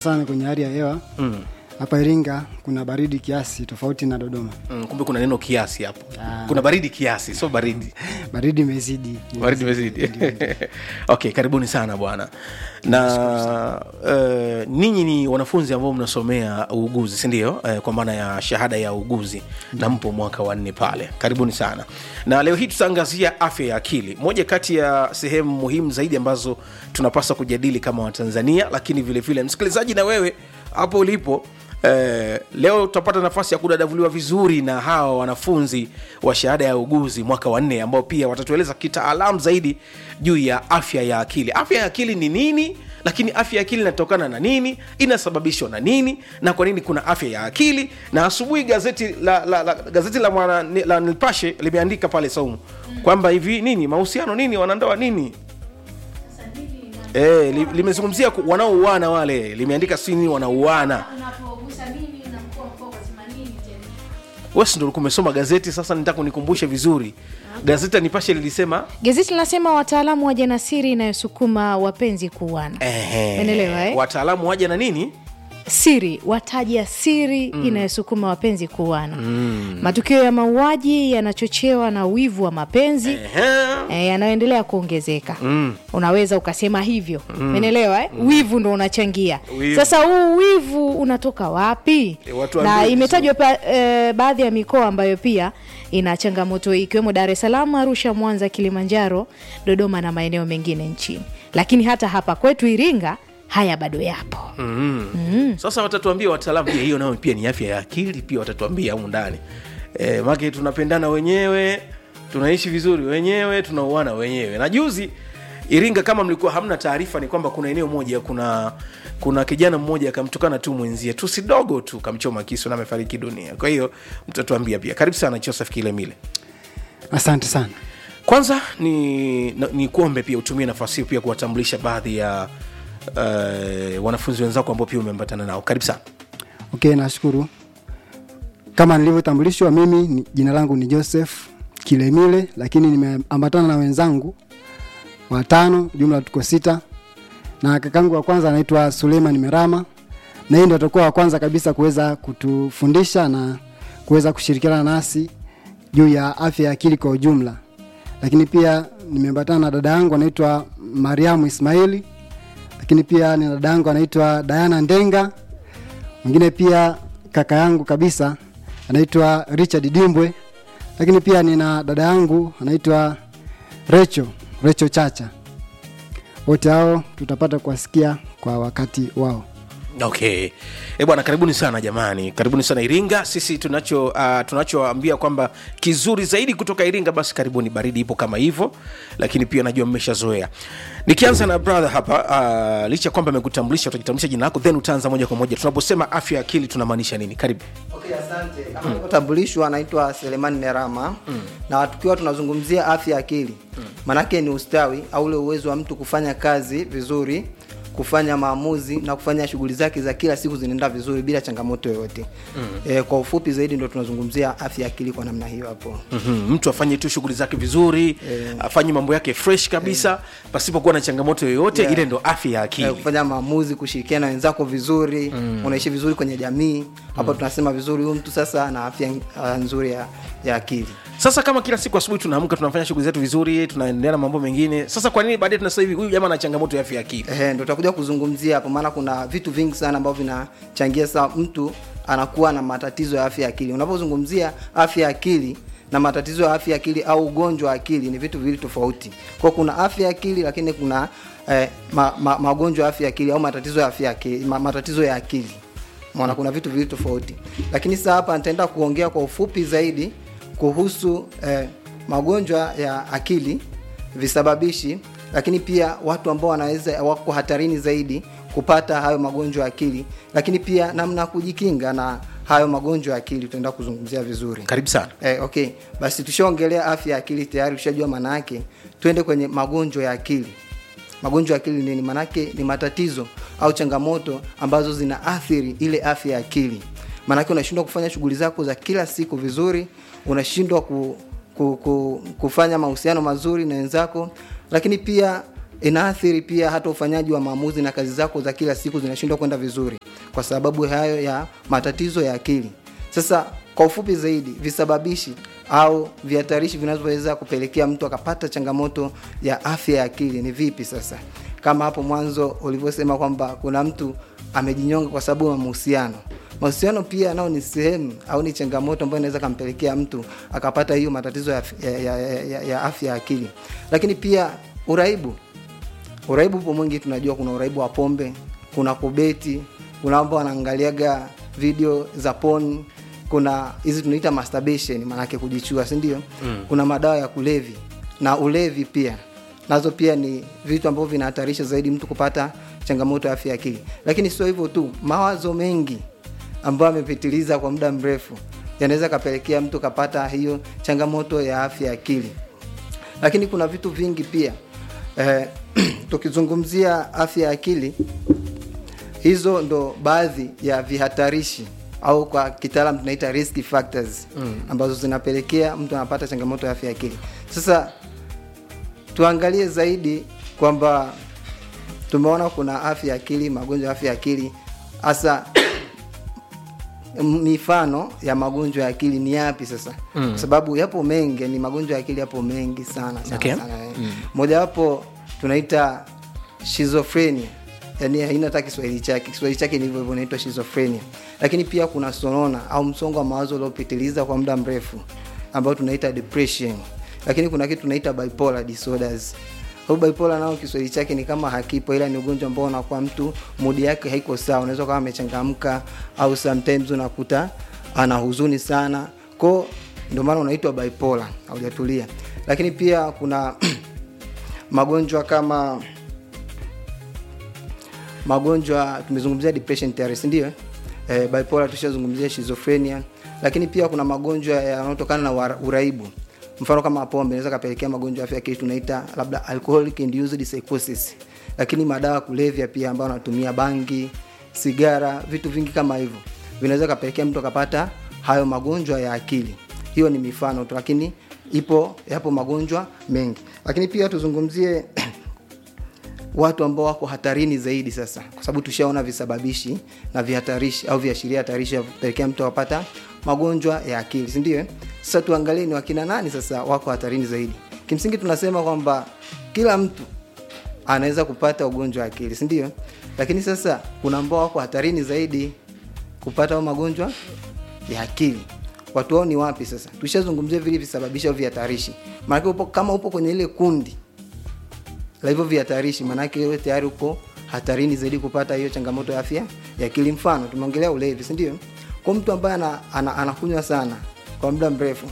sana kwenye hali ya hewa mm. hapa Iringa kuna baridi kiasi tofauti na Dodoma. Mm, kumbe kuna neno kiasi hapo Ah. kuna baridi kiasi sio baridi Baridi imezidi. baridi imezidi okay karibuni sana bwana na uh, ninyi ni wanafunzi ambao mnasomea uuguzi sindio uh, kwa maana ya shahada ya uuguzi na mpo mwaka wa nne pale karibuni sana na leo hii tutaangazia afya ya akili moja kati ya sehemu muhimu zaidi ambazo tunapaswa kujadili kama watanzania lakini vile vile msikilizaji na wewe hapo ulipo Eh, leo tutapata nafasi ya kudadavuliwa vizuri na hawa wanafunzi wa shahada ya uguzi mwaka wa nne ambao pia watatueleza kitaalamu zaidi juu ya afya ya akili afya ya akili ni nini lakini afya ya akili inatokana na nini inasababishwa na nini na kwa nini kuna afya ya akili na asubuhi gazeti la, la, la, gazeti la, mwana, la nipashe limeandika pale saumu kwamba hivi nini mahusiano nini wanandoa nini E, li, limezungumzia ku- wanaouana wale limeandika si nini wanauana unapogusa nini unakuwa mkoa kasema nini tena wesi ndo ulikuwa umesoma gazeti sasa nitaka unikumbushe vizuri gazeti la nipashe lilisema gazeti linasema wataalamu wa janasiri inayosukuma wapenzi kuuana ehe, Umeelewa, eh? wataalamu waja na nini siri wataja siri mm. inayosukuma wapenzi kuuana mm. matukio ya mauaji yanachochewa na wivu wa mapenzi Ehe. e, yanayoendelea kuongezeka mm. unaweza ukasema hivyo menelewa eh? mm. wivu ndo unachangia Wivu. sasa huu wivu unatoka wapi E, watu na waambie imetajwa pa, e, baadhi ya mikoa ambayo pia ina changamoto hii ikiwemo dar es salaam arusha mwanza kilimanjaro dodoma na maeneo mengine nchini lakini hata hapa kwetu iringa haya bado yapo mm. sasa watatuambia wataalamu pia hiyo nayo pia ni afya ya akili pia watatuambia humu ndani e, make tunapendana wenyewe tunaishi vizuri wenyewe tunauana wenyewe na juzi iringa kama mlikuwa hamna taarifa ni kwamba kuna eneo moja kuna kuna kijana mmoja akamtukana tu mwenzie tu sidogo tu kamchoma kisu na amefariki dunia kwa hiyo mtatuambia pia karibu sana joseph kilemile Asante sana. kwanza ni, na- ni kuombe pia utumie nafasi hiyo pia kuwatambulisha baadhi ya uh, wanafunzi wenzako ambao pia umeambatana nao karibu sana Okay, nashukuru. Kama nilivyotambulishwa, mimi ni, jina langu ni Joseph Kilemile, lakini nimeambatana na wenzangu watano, jumla tuko sita, na kakangu wa kwanza anaitwa Suleiman Merama, na yeye ndo atakuwa wa kwanza kabisa kuweza kutufundisha na kuweza kushirikiana nasi juu ya afya ya akili kwa ujumla. Lakini pia nimeambatana na dada yangu anaitwa Mariamu Ismaili, lakini pia ni dada yangu anaitwa Diana Ndenga, mwingine pia kaka yangu kabisa anaitwa Richard Dimbwe, lakini pia nina dada yangu anaitwa Recho Recho Chacha. Wote hao tutapata kuwasikia kwa wakati wao. okay e bwana karibuni sana jamani karibuni sana iringa sisi tunacho uh, tunachoambia kwamba kizuri zaidi kutoka iringa basi karibuni baridi ipo kama hivyo lakini pia najua mmeshazoea nikianza na brother hapa uh, licha ya kwamba amekutambulisha utajitambulisha jina lako then utaanza moja kwa moja tunaposema afya ya akili tunamaanisha nini karibu Okay, asante. Kama nilivyotambulishwa anaitwa Selemani Merama mm. na tukiwa tunazungumzia afya ya akili mm. manake ni ustawi au ule uwezo wa mtu kufanya kazi vizuri kufanya maamuzi na kufanya shughuli zake za kila siku zinaenda vizuri bila changamoto yoyote mm. e, kwa ufupi zaidi ndo tunazungumzia afya ya akili kwa namna hiyo hapo mm-hmm. mtu afanye tu shughuli zake vizuri afanye mambo yake fresh kabisa pasipokuwa na changamoto yoyote Yeah. ile ndo afya ya Eh, akili kufanya maamuzi kushirikiana na wenzako vizuri mm. unaishi vizuri kwenye jamii hapa tunasema vizuri huyu mtu sasa ana afya uh, nzuri ya, ya akili sasa kama kila siku asubuhi tunaamka tunafanya shughuli zetu vizuri tunaendelea na mambo mengine sasa kwa nini baadaye tunasema hivi huyu jamaa ana changamoto ya afya ya akili Ehe, ndo tutakuja kuzungumzia hapo, maana kuna vitu vingi sana ambavyo vinachangia saa mtu anakuwa na matatizo ya afya ya akili. Unapozungumzia afya ya akili na matatizo ya afya ya akili au ugonjwa wa akili ni vitu viwili tofauti. Kwa kuna afya ya akili lakini kuna eh, ma, ma, magonjwa ya afya ya akili au matatizo ya afya ya akili, ma, matatizo ya akili. Maana kuna vitu viwili tofauti. Lakini sasa hapa nitaenda kuongea kwa ufupi zaidi kuhusu eh, magonjwa ya akili visababishi lakini pia watu ambao wanaweza wako hatarini zaidi kupata hayo magonjwa ya akili lakini pia namna ya kujikinga na hayo magonjwa ya akili tutaenda kuzungumzia vizuri karibu sana eh, okay basi tushaongelea afya ya akili tayari tushajua maana yake twende kwenye magonjwa ya akili magonjwa ya akili nini maanake ni matatizo au changamoto ambazo zinaathiri ile afya ya akili maanake unashindwa kufanya shughuli zako za kila siku vizuri unashindwa ku, ku, ku, kufanya mahusiano mazuri na wenzako lakini pia inaathiri pia hata ufanyaji wa maamuzi na kazi zako za kila siku zinashindwa kwenda vizuri kwa sababu hayo ya matatizo ya akili sasa kwa ufupi zaidi visababishi au vihatarishi vinavyoweza kupelekea mtu akapata changamoto ya afya ya akili ni vipi sasa kama hapo mwanzo ulivyosema kwamba kuna mtu amejinyonga kwa sababu ya mahusiano mahusiano pia nao ni sehemu au ni changamoto ambayo inaweza kampelekea mtu akapata hiyo matatizo ya, ya, ya, ya, ya afya ya akili lakini pia uraibu uraibu upo mwingi tunajua kuna uraibu wa pombe kuna kubeti kuna ambao wanaangaliaga video za pon kuna hizi tunaita masturbation maanake kujichua si ndio mm. kuna madawa ya kulevi na ulevi pia nazo pia ni vitu ambavyo vinahatarisha zaidi mtu kupata changamoto ya afya ya akili lakini sio hivyo tu mawazo mengi ambayo amepitiliza kwa muda mrefu yanaweza kapelekea mtu kapata hiyo changamoto ya afya ya akili lakini kuna vitu vingi pia eh, tukizungumzia afya ya akili hizo ndo baadhi ya vihatarishi au kwa kitaalam tunaita risk factors mm. ambazo zinapelekea mtu anapata changamoto ya afya ya akili sasa tuangalie zaidi kwamba tumeona kuna afya ya akili magonjwa ya afya ya akili hasa mifano ya magonjwa ya akili ni yapi sasa mm. kwa sababu yapo mengi ni magonjwa ya akili yapo mengi sana sana, Okay. sana eh. mojawapo tunaita schizophrenia yani haina hata kiswahili chake kiswahili chake ni hivyo hivyo inaitwa schizophrenia lakini pia kuna sonona au msongo wa mawazo uliopitiliza kwa muda mrefu ambao tunaita depression lakini kuna kitu tunaita bipolar disorders au bipolar nao kiswahili chake ni kama hakipo ila ni ugonjwa ambao unakuwa mtu mudi yake haiko sawa unaweza kama amechangamka au sometimes unakuta ana huzuni sana ko ndio maana unaitwa bipolar haujatulia lakini pia kuna magonjwa kama magonjwa tumezungumzia depression tayari si ndio eh, bipolar tushazungumzia schizophrenia lakini pia kuna magonjwa yanayotokana na wara- uraibu mfano kama pombe inaweza kapelekea magonjwa ya afya ya akili tunaita labda alcoholic induced psychosis lakini madawa ya kulevya pia ambayo anatumia bangi sigara vitu vingi kama hivyo vinaweza kapelekea mtu akapata hayo magonjwa ya akili hiyo ni mifano tu lakini ipo yapo magonjwa mengi lakini pia tuzungumzie watu ambao wako hatarini zaidi sasa kwa sababu tushaona visababishi na vihatarishi au viashiria hatarishi ya kupelekea mtu apata magonjwa ya akili sindio eh? sasa tuangalie ni wakina nani sasa wako hatarini zaidi kimsingi tunasema kwamba kila mtu anaweza kupata ugonjwa wa akili sindio lakini sasa kuna ambao wako hatarini zaidi kupata au magonjwa ya akili watu wao ni wapi sasa tushazungumzia vile visababishi au vihatarishi maanake upo kama upo kwenye ile kundi la hivyo vihatarishi maanake wewe tayari upo hatarini zaidi kupata hiyo changamoto ya afya ya akili mfano tumeongelea ulevi sindio kwa mtu ambaye ana, ana, anakunywa sana kwa muda mrefu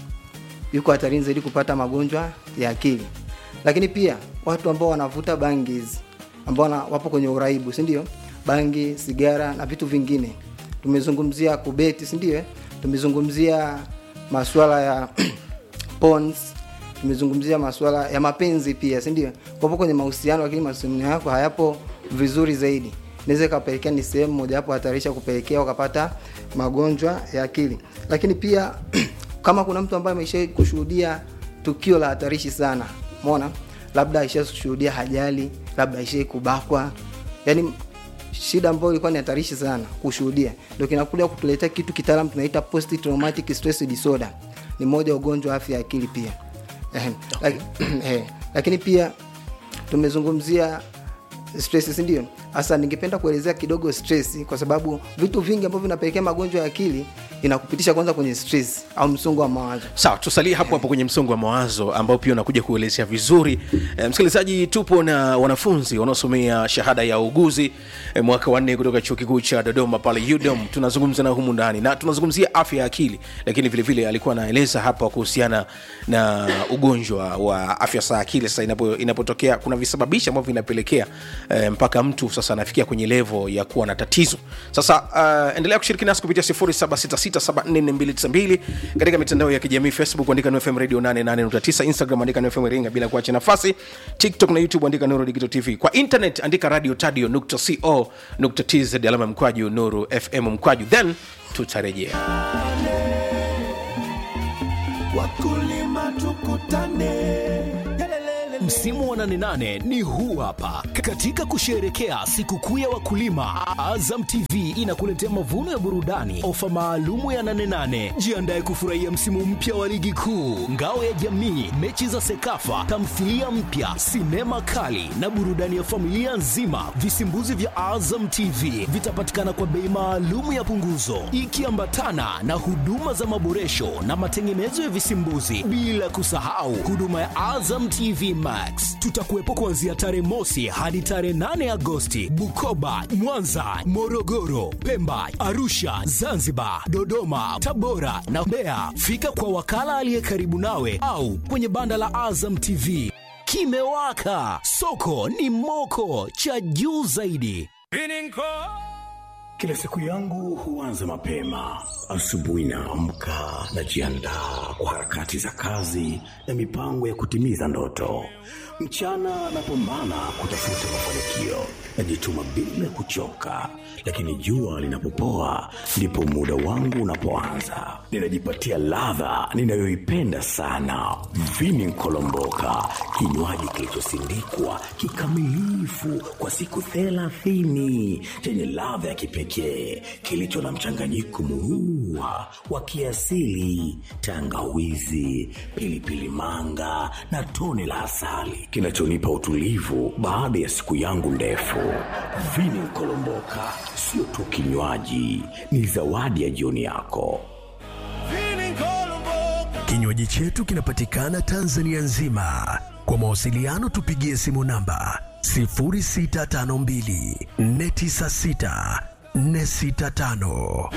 yuko hatarini zaidi kupata magonjwa ya akili lakini pia watu ambao wanavuta bangi hizi ambao wana- wapo kwenye uraibu sindio bangi sigara na vitu vingine tumezungumzia kubeti sindio eh? tumezungumzia masuala ya pons tumezungumzia masuala ya mapenzi pia sindio kwapo kwenye mahusiano lakini mahusiano yako hayapo vizuri zaidi inaweza ikapelekea ni sehemu mojawapo hatarisha kupelekea ukapata magonjwa ya akili lakini pia kama kuna mtu ambaye ameshai kushuhudia tukio la hatarishi sana mona labda aishashuhudia hajali labda aishai kubakwa yani shida ambayo ilikuwa ni hatarishi sana kushuhudia ndio kinakuja kutuletea kitu kitaalam tunaita post traumatic stress disorder ni moja ya ugonjwa wa afya ya akili pia Ehem. Laki- eh, lakini pia tumezungumzia stress si ndio hasa ningependa kuelezea kidogo stress kwa sababu vitu vingi ambavyo vinapelekea magonjwa ya akili inakupitisha kwanza kwenye stress au msongo wa mawazo sawa tusalie hapo hapo kwenye msongo wa mawazo ambao pia unakuja kuelezea vizuri e, msikilizaji tupo na wanafunzi wanaosomea shahada ya uuguzi e, mwaka wanne kutoka chuo kikuu cha dodoma pale udom tunazungumza na humu ndani na tunazungumzia afya ya akili lakini vile vile alikuwa anaeleza hapa kuhusiana na ugonjwa wa afya za akili sasa inapo, inapotokea kuna visababishi ambavyo vinapelekea e, mpaka mtu sasa anafikia kwenye levo ya kuwa na tatizo sasa uh, endelea kushiriki nasi kupitia 0766744292 katika mitandao ya kijamii facebook andika nfm radio 88.9 instagram andika nfm ringa bila kuacha nafasi tiktok na youtube andika nuru digital tv kwa internet andika radio tadio nukta co nukta tz alama ya mkwaju nuru fm mkwaju then tutarejea wakulima tukutane Msimu wa 88 ni huu hapa. Katika kusherehekea sikukuu ya wakulima, Azam TV inakuletea mavuno ya burudani, ofa maalumu ya 88. Jiandae kufurahia msimu mpya wa ligi kuu, ngao ya jamii, mechi za Sekafa, tamthilia mpya, sinema kali na burudani ya familia nzima. Visimbuzi vya Azam TV vitapatikana kwa bei maalumu ya punguzo, ikiambatana na huduma za maboresho na matengenezo ya visimbuzi, bila kusahau huduma ya Azam TV Max. Tutakuwepo kuanzia tarehe mosi hadi tarehe 8 Agosti, Bukoba, Mwanza, Morogoro, Pemba, Arusha, Zanzibar, Dodoma, Tabora na Mbeya. Fika kwa wakala aliye karibu nawe au kwenye banda la Azam TV. Kimewaka, soko ni moko, cha juu zaidi. Kila siku yangu huanza mapema. Asubuhi naamka, najiandaa kwa harakati za kazi na mipango ya kutimiza ndoto. Mchana napambana kutafuta mafanikio, najituma bila kuchoka, lakini jua linapopoa ndipo muda wangu unapoanza. Ninajipatia ladha ninayoipenda sana, vini nkolomboka, kinywaji kilichosindikwa kikamilifu kwa siku thelathini chenye ladha ya kipekee kilicho na mchanganyiko murua wa kiasili, tangawizi, pilipili manga na tone la asali kinachonipa utulivu baada ya siku yangu ndefu. Vini Kolomboka sio tu kinywaji, ni zawadi ya jioni yako. Kinywaji chetu kinapatikana Tanzania nzima. Kwa mawasiliano tupigie simu namba 0652 496 465.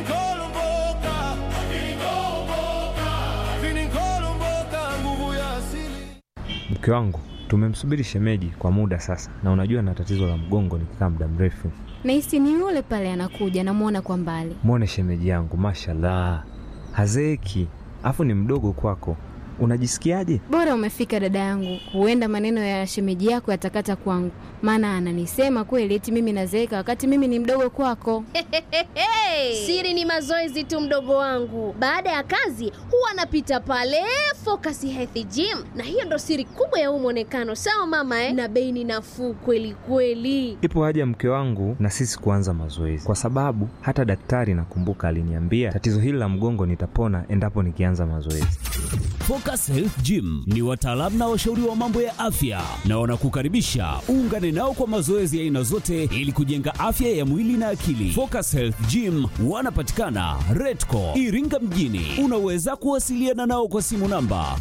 Mke wangu tumemsubiri shemeji kwa muda sasa, na unajua na tatizo la mgongo nikikaa muda mrefu. Nahisi ni yule pale anakuja, namwona kwa mbali. Mwone shemeji yangu, mashallah, hazeeki, afu ni mdogo kwako. Unajisikiaje? Bora umefika dada yangu, huenda maneno ya shemeji yako yatakata kwangu, maana ananisema kweli eti mimi nazeeka wakati mimi ni mdogo kwako. Siri ni mazoezi tu, mdogo wangu. Baada ya kazi huwa anapita pale Focus Health Gym, na hiyo ndo siri kubwa ya huu mwonekano. Sawa mama eh? Na bei ni nafuu kweli kweli. Ipo haja ya mke wangu na sisi kuanza mazoezi, kwa sababu hata daktari nakumbuka aliniambia tatizo hili la mgongo nitapona endapo nikianza mazoezi. Focus Health Gym ni wataalamu na washauri wa mambo ya afya na wanakukaribisha uungane nao kwa mazoezi ya aina zote ili kujenga afya ya mwili na akili. Focus Health Gym wanapatikana Redco Iringa mjini. Unaweza kuwasiliana nao kwa simu namba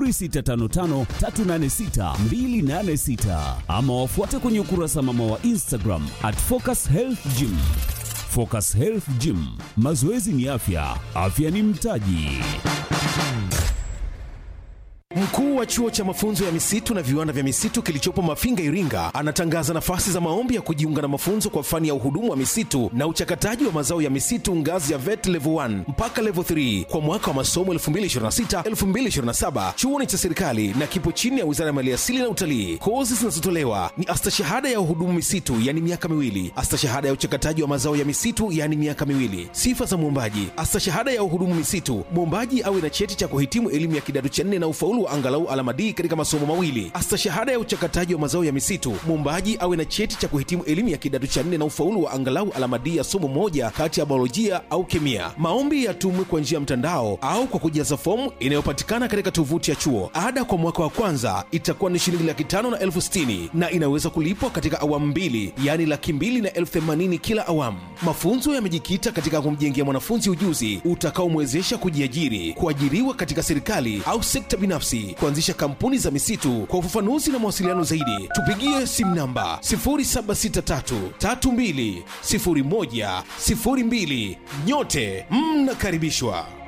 0655386286 ama wafuate kwenye ukurasa mama wa Instagram at Focus Health Gym. Focus Health Gym, mazoezi ni afya, afya ni mtaji. Mkuu wa chuo cha mafunzo ya misitu na viwanda vya misitu kilichopo Mafinga, Iringa, anatangaza nafasi za maombi ya kujiunga na mafunzo kwa fani ya uhudumu wa misitu na uchakataji wa mazao ya misitu ngazi ya VET level 1 mpaka level 3 kwa mwaka wa masomo 2026-2027. Chuo ni cha serikali na kipo chini ya Wizara ya Maliasili na Utalii. Kozi zinazotolewa ni astashahada ya uhudumu misitu, yani miaka miwili, astashahada ya uchakataji wa mazao ya misitu, yani miaka miwili. Sifa za mwombaji: astashahada ya uhudumu misitu, mwombaji awe na cheti cha kuhitimu elimu ya kidato cha nne na ufaulu wa angalau alama D katika masomo mawili. Astashahada ya uchakataji wa mazao ya misitu, mwombaji awe na cheti cha kuhitimu elimu ya kidato cha nne na ufaulu wa angalau alama D ya somo moja kati ya biolojia au kemia. Maombi yatumwe kwa njia ya mtandao au kwa kujaza fomu inayopatikana katika tovuti ya chuo. Ada kwa mwaka wa kwanza itakuwa ni shilingi laki tano na elfu sitini na inaweza kulipwa katika awamu mbili, yaani laki mbili na elfu themanini kila awamu. Mafunzo yamejikita katika kumjengea mwanafunzi ujuzi utakaomwezesha kujiajiri, kuajiriwa katika serikali au sekta binafsi, kuanzisha kampuni za misitu. Kwa ufafanuzi na mawasiliano zaidi, tupigie simu namba 0763320102. Nyote mnakaribishwa.